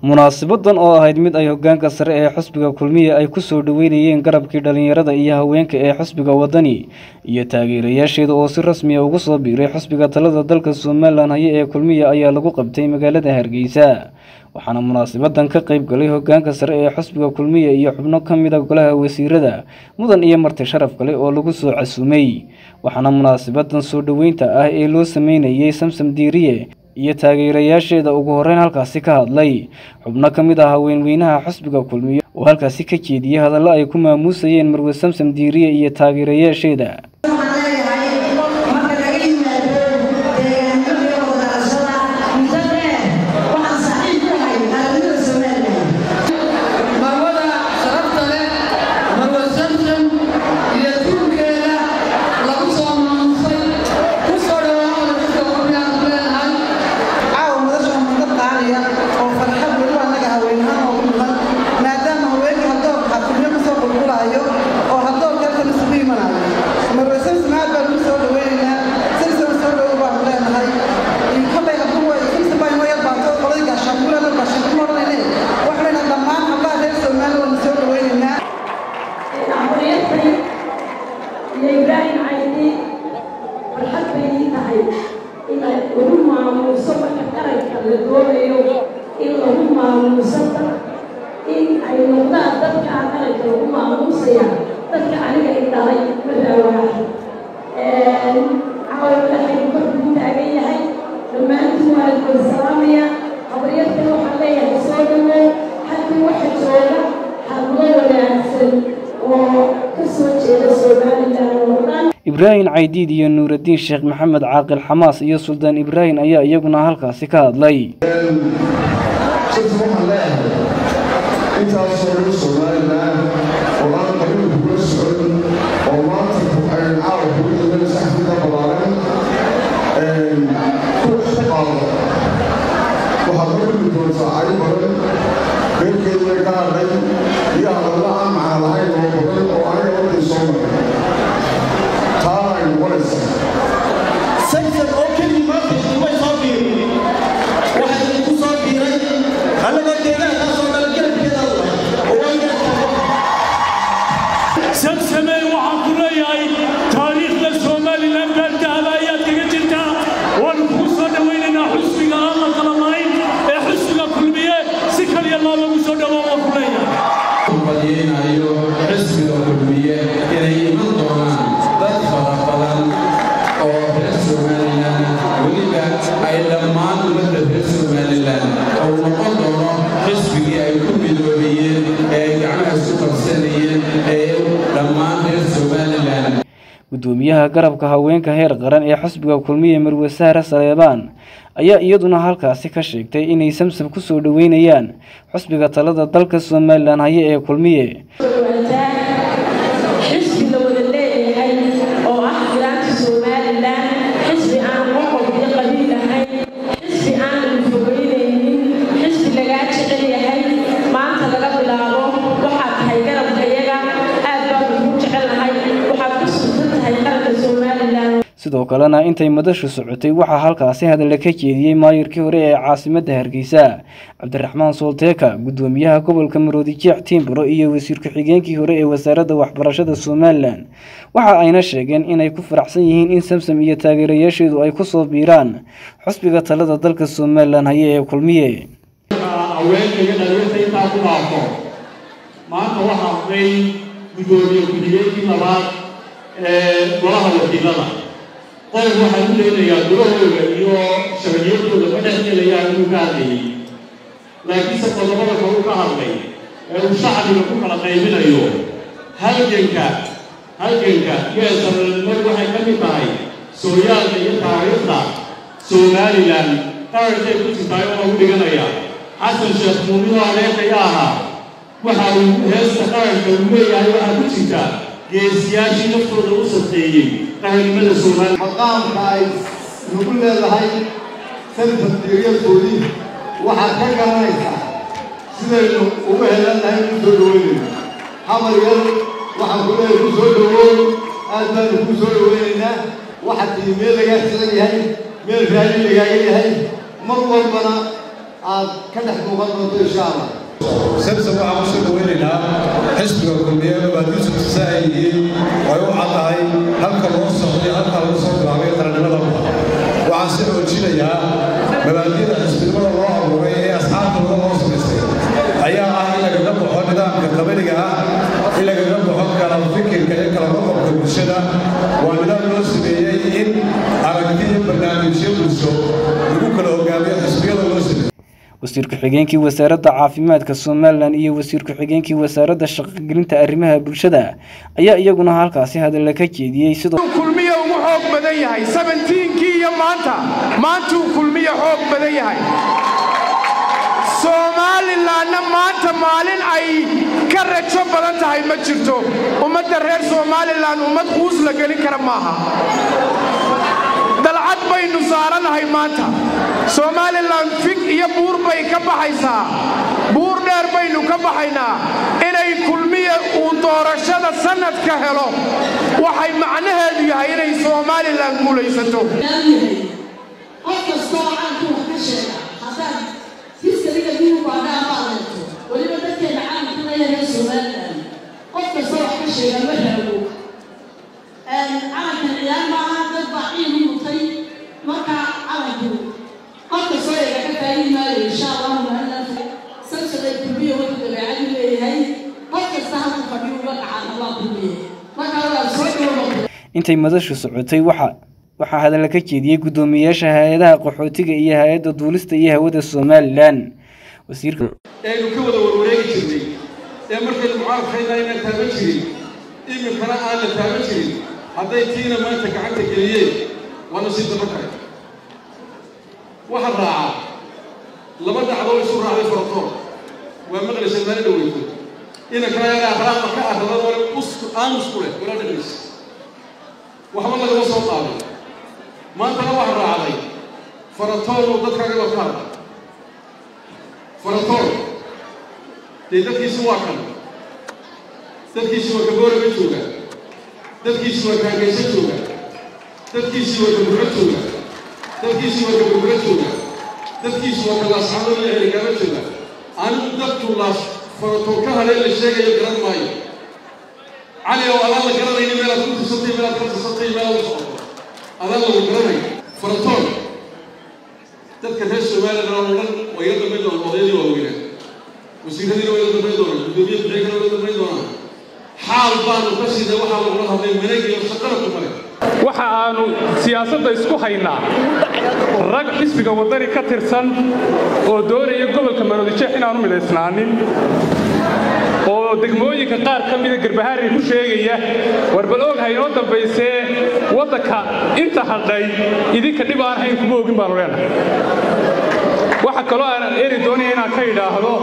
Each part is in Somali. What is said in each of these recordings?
munaasibadan oo ahayd mid ay hogaanka sare ee xusbiga kulmiye ay ku soo dhoweynayeen garabkii dhalinyarada iyo haweenka ee xusbiga wadani iyo taageerayaasheeda oo si rasmiya ugu soo biiray xusbiga talada dalka somalilan haye ee kulmiye ayaa lagu qabtay magaalada hargeysa waxaana munaasabadan ka qayb galay hogaanka sare ee xusbiga kulmiye iyo xubno ka mid a golaha wasiirada mudan iyo marti sharaf kale oo lagu soo casuumay waxaana munaasabadan soo dhoweynta ah ee loo sameynayay samsam diiriye iyo taageerayaasheeda ugu horeyn halkaasi ka hadlay xubno ka mid ah haweenweynaha xusbiga kulmiye oo halkaasi ka jeediyey hadallo ay ku maamuusayeen marwe samsam diiriye iyo taageerayaasheeda ibraahim caydiid iyo nuuraddiin sheekh maxamed caaqil xamaas iyo suldaan ibraahim ayaa iyaguna halkaasi ka hadlay intaasoo dhan somalilan oo aan qabiil kula socon oo maanta aynu caawa kugu dhigan saxfida balaaran ku qaado waxaad ka dhigi doontaa cari badan beerkeedna ka hadhay iyo hadalla aan macna lahayn oo badan oo aniga wadday soo maray taana ay noqonaysaa saysan oo keligii maanta iskumay soo biirin waxaa idinku soo biiray annagoo deegaankaasoo dhan garabkeeda samsamey waxaan ku leeyahay taariikhda somalilan baaldahaba ayaad kaga jirtaa waanu kugu soo dhowaynaynaa xusbiga aan la kala lahayn ee xusbiga kulmiye si kaliya loobagu soo dhowaa waan ku leeyahay badiyeynayo xisbiga kulmiye inay iman doonaan dad fara badan oo reer somalilan weliba ay dhammaan ummadda reer somalilan ou noqon doono xisbigii ay ku midoobayeen ee ay gacmaha isu qabsanayeen ee dhammaan reer somalilan gudoomiyaha garabka haweenka heer qaran ee xusbiga kulmiye marwe sahre saleebaan ayaa iyaduna halkaasi ka sheegtay inay samsam ku soo dhoweynayaan xusbiga talada dalka somalilan haye ee kulmiye xisbi la wada leeyahay oo ah jiraanka somalilan xisbi aan qoqob iyo qabiil ahayn xisbi aan fogeynaynin xisbi lagaa jecel yahay maanta laga bilaabo waxaad tahay garabkayaga aad baan ugu jecelnahay waxaad ku suntan tahay qaranka somalilan sidoo kalena intay madashu socotay waxaa halkaasi hadalla ka jeediyey maayirkii hore ee caasimadda hargeysa cabdiraxmaan soolteeka gudoomiyaha gobolka maroodi jeex tiimbaro iyo wasiir ku-xigeenkii hore ee wasaaradda waxbarashada somalilan waxa ayna sheegeen inay ku faraxsan yihiin in samsam iyo taageerayaasheedu ay ku soo biiraan xusbiga talada dalka somalilan haye ee kulmiye haweenkaiyo dhalinyarta intaa ku dhaafo maanta waxaa hadlay gudoomiye ku-xigeenkii labaad ee golaha wakiilada qodob waxaa u leenayaa gurahooda iyo sharciyadooda ma dhex gelayaan inuu ka hadlayay laakiinse qodobada kale u ka hadlay ee uu shacbiga ku kala qaybinayo halganka halganka iyo eesaranimadu waxay ka mid tahay sooyaalka iyo taariikhda somalilan qarankay ku jirtaay oo lagu dhiganaya xasan sheekh muuminoo adeerkaya ahaa waxa uu heesta qaranka uu leeyahay waxaa ku jirta geesiyaashii naftooda u sadqeeyey qaranimada soomaaliya maqaamka ay nagu leedahay sanfadiriyadoodii waxaad ka garanaysaa sidaynu ugu helannahay ku soo dhaweynayno xamar yar waxaan ku leeyahay ku soo dhawow aad baanu ku soo dhaweynaynaa waxaad tihi meel lagaa xiran yahay meel raali lagaaga yahay mar walbana aad ka dhex muuqan doonto insha allah samsom waxaan ku soo dhaweynaynaa xisbiga kulmiye mabaadiisu tusa ay yihiin oo ay u caddahay halka loo socday halka lagu soo bilaabay qarannimada waxaan si xoojinayaa mabaadiida xisbinimada loo abuuray ee asxaabtooda loo samaystay ayaa ah in lagaga baxo nidaamka qabaniga ah in lagaga baxo kala fikirka iyo kala qoqobka bulshada waa nidaam loo sameeyey in aragti iyo barnaamijyo bulsho lagu kala hogaamiyo xisbiyada loo sameeyey wasiir ku-xigeenkii wasaaradda caafimaadka somalilan iyo wasiir ku-xigeenkii wasaaradda shaqogelinta arrimaha bulshada ayaa iyaguna halkaasi hadalla ka jeediyey sidoo kulmiya ugu xoog badan yahay sabentiinkii iyo maanta maantuu kulmiya xoog badan yahay somalilanna maanta maalin ay ka rajo badan tahay ma jirto ummadda reer somalilan ummad quus la gelin kara maaha dalcad baynu saaranahay maanta somalilan fig iyo buur bay ka baxaysaa buur dheer baynu ka baxaynaa inay kulmiya uu doorashada sannadka helo waxay macnaheedu yahay inay somalilan guulaysato qof kastoo caanku wax ka sheega haddaad hiskaliga diubaadhaa maaleeto weliba dadkeena caalamkana yaree somalilan qof kastoo wax ka sheega ma raago calankan ciyaar maaha dad baa ciid u mutay marka calanku qof kastoo eega ka taagi maayo insha allahu maalinaa samsaday kulmiya wadu dabeecadu leeyahay qof kasta halku fadhiyo uga dhacaan allah kulmiye marka waa soo dhownoqda intay madashu socotay waxa waxaa hadalla ka jeediyey guddoomiyeyaasha hay-adaha qaxootiga iyo hay-adda duulista iyo hawada somalilan wasiirka eaynu ka wada warwareegi jirnay ee markaynu mucaarafkayna aynan taaban jirin iminkana aan la taaban jirin hadday tiina maanta gacanta geliyeen waa nasiib daba kale waxaa raacaa laba dhacdoo isu raacday faratoor waa maqlaysa maalin dhaweyto inankana yaga akhlaaqda ka arrada wale aamus ku leh wala dhagaysa waxba lagama soo qaaday maantana waxa raacday faratooruu dadkaagaba ka hadla faratoor dee dadkiisi waa kan dadkiisi waa kabooraba jooga dadkiisi waa kaagaysa jooga dadkiisi waa kaburro jooga dadkiisi waa kaburro jooga dadkiisi waa kalaasxado iyo xerigaaba jooga anigu dadku laas faratoor ka hadheen la sheegayo garan maayo cali oo adaan la garanayni meelaad ku tirsatay meelaad ka tirsatay meelaad u socoto adaan lagu garanayo faratoor dadka reer somalilan oo dhan waa iga dambayn doonaan odaydii waaweynaa wasiiradiina waa iga dambayn doonaan guddoomiye bixigana waa iga dambayn doonaan xaal baanu ka siday waxaa lagula hadlay managiyo shaqana ku male waxa aanu siyaasadda isku haynaa rag xisbiga waddani ka tirsan oo doonaya gobolka maroodijeex inaanu midaysnaanin oo degmooyinka qaar ka mida garbahaari ku sheegaya war bal oghay inoo dambaysee waddanka inta hadhay idinka dhib aan hayn kuma ogin baanu leenahay waxa kaloo aan eri doonaya inaan ka idhaahdo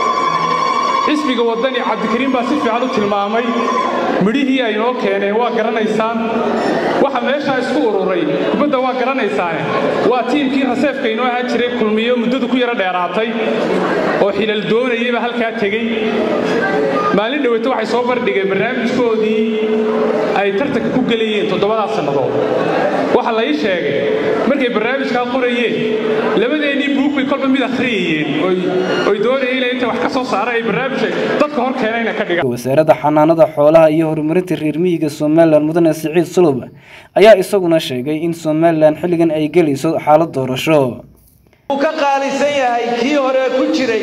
xisbiga waddani cabdikariim baa si fiican u tilmaamay midhihii ay noo keeneen waa garanaysaan waxa meeshaa isku ururay kubadda waa garanaysaane waa tiimkii raseefka inoo ahaan jiray kulmiyo muddadu ku yaro dheeraatay oo xilal doonayayba halkaa tegey maalin dhoweyto waxay soo bardhigeen barnaamijkoodii ay tartanka ku gelayeen toddobadaas sannadood waxa la ii sheegay markay barnaamijkaa qorayeen labadeennii buug bay kolba mid akhriyayeen oy doonayeen inay inta wax ka soo saara ay barnaamijka dadka hor keenayna ka dhigaan wasaaradda xanaanada xoolaha iyo horumarinta reer miyiga somalilan mudane siciid sulub ayaa isaguna sheegay in somalilan xilligan ay gelayso xaalad doorasho uu ka qaalisan yahay kii hore ku jiray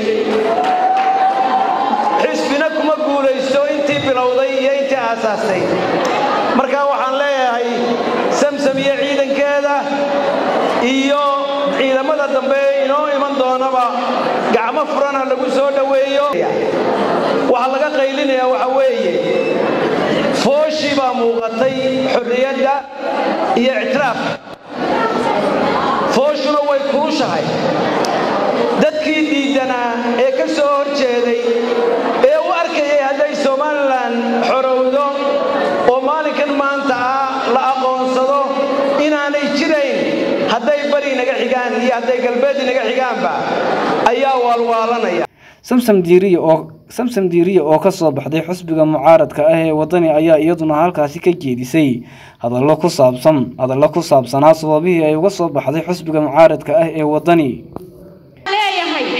xisbina kuma guulaysto intii bilowday iyo intii aasaastay marka waxaan leeyahay samsam iyo ciidankeeda iyo ciidamada dambe inoo iman doonaba gacmo furana lagu soo dhoweeyo waxaa laga qaylinayaa waxa weeye fooshii baa muuqatay xorriyadda iyo ictiraafka fooshuna way kulushahay dadkii diiddanaa ee ka soo hor jeeday ee u arkayay hadday somalilan xorowdo oo maalinkan maanta ah la aqoonsado inaanay jirayn hadday bari naga xigaan iyo hadday galbeed naga xigaanba ayaa waalwaalanaya samsam diiriya oo samsam diiriya oo ka soo baxday xusbiga mucaaradka ah ee waddani ayaa iyaduna halkaasi ka jeedisay hadallo ku saabsan hadallo ku saabsanaa sababihii ay uga soo baxday xusbiga mucaaradka ah ee waddani leeyahay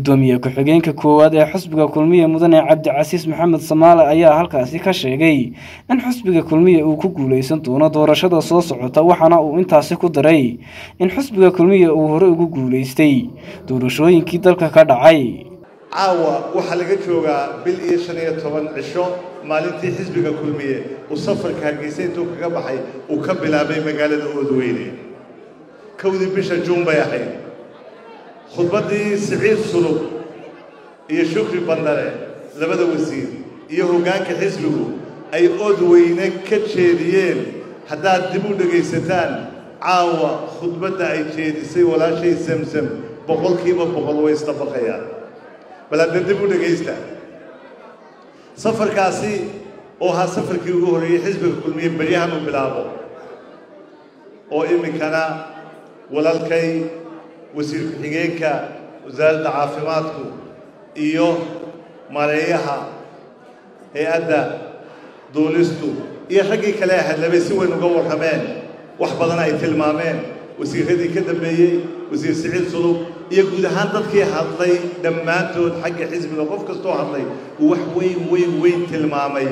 gudoomiye ku-xigeenka koowaad ee xusbiga kulmiye mudane cabdicasiis maxamed samaale ayaa halkaasi ka sheegay in xusbiga kulmiye uu ku guuleysan doono doorashada soo socota waxaana uu intaasi ku daray in xusbiga kulmiye uu hore ugu guuleystay doorashooyinkii dalka ka dhacay caawa waxaa laga joogaa bil iyo shan iyo toban cisho maalintii xisbiga kulmiye uu safarka hargeysa intuu kaga baxay uu ka bilaabay magaalada oodweyne kowdii bisha juun bay ahayd khudbaddii siciid sulub iyo shukri bandare labada wasiir iyo hoggaanka xisbigu ay oodweyne ka jeediyeen haddaad dib u dhegaysataan caawa khudbadda ay jeedisay walaashay samsam boqolkiiba boqol way isdabaqayaan bal hadda dib u dhegaysta safarkaasi oo ahaa safarkii ugu horreeyey xisbiga kulmiye beryahan uu bilaabo oo iminkana walaalkay wasiir ku-xigeenka wasaaradda caafimaadku iyo mareeyaha hay-adda duulistu iyo raggii kale hadlabay si weyn uga warrameen wax badan ay tilmaameen wasiirradii ka dambeeyey wasiir siciid sulub iyo guud ahaan dadkii hadlay dhammaantood xagga xisbiga qof kastoo hadlay uu wax weyn weyn weyn tilmaamay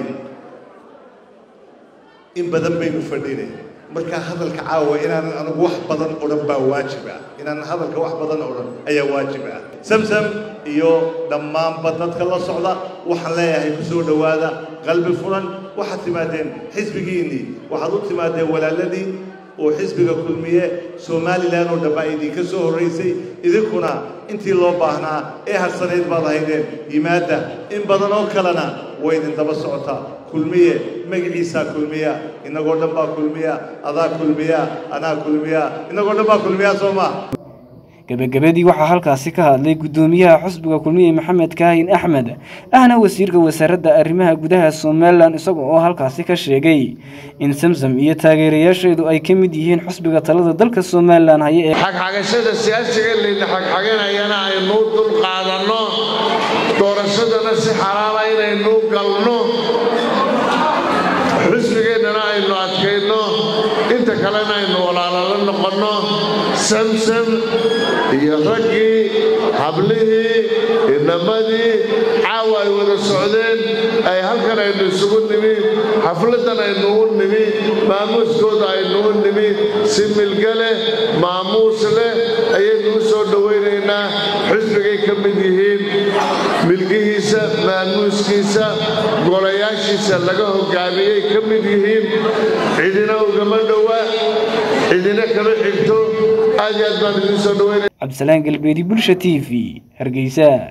in badan baynu fadhinay markaa hadalka caawa inaanan anigu wax badan odhan baa waajib ah inaanan hadalka wax badan odhan ayaa waajib ah samsam iyo dhammaanba dadka la socda waxaan leeyahay ku soo dhowaada qalbi furan waxaad timaadeen xisbigiinnii waxaad u timaadeen walaaladii oo xisbiga kulmiye somalilan oo dhan baa idinka soo horraysay idinkuna intii loo baahnaa ee harsanayd baad haydeen yimaadda in badan oo kalena way idin daba socotaa kulmiye magaciisaa kulmiya innagoo dhan baa kulmiya adaa kulmiya anaa kulmiya innagoo dhan baa kulmiya soo maa gabagabadii waxaa halkaasi ka hadlay gudoomiyaha xusbiga kulmiye maxamed kaahin axmed ahna wasiirka wasaaradda arrimaha gudaha somalilan isaga oo halkaasi ka sheegay in samsam iyo taageerayaasheedu ay ka mid yihiin xusbiga talada dalka somalilan haye ee xagxagashada siyaasiga layna xagxaganayana aynu dul qaadanno doorashadana si xalaala inaynu galno xusbigeennana aynu adkayno inta kalena aynu walaalala noqonno samsam iyo raggii hablihii inamadii caawa ay wada socdeen ay halkan aynu isugu nimi xafladdan aynu u nimi maamuuskooda aynu u nimi si milga leh maamuus leh ayaynu u soo dhowaynaynaa xusbigay ka mid yihiin milgihiisa maamuuskiisa golayaashiisa laga hoggaamiyey ka mid yihiin cidina ugama dhowa cidina kama xigto aad iyo aad baan idiin soo dhawaynaya cabdisalaan galbeedi bulsha t v hargeysa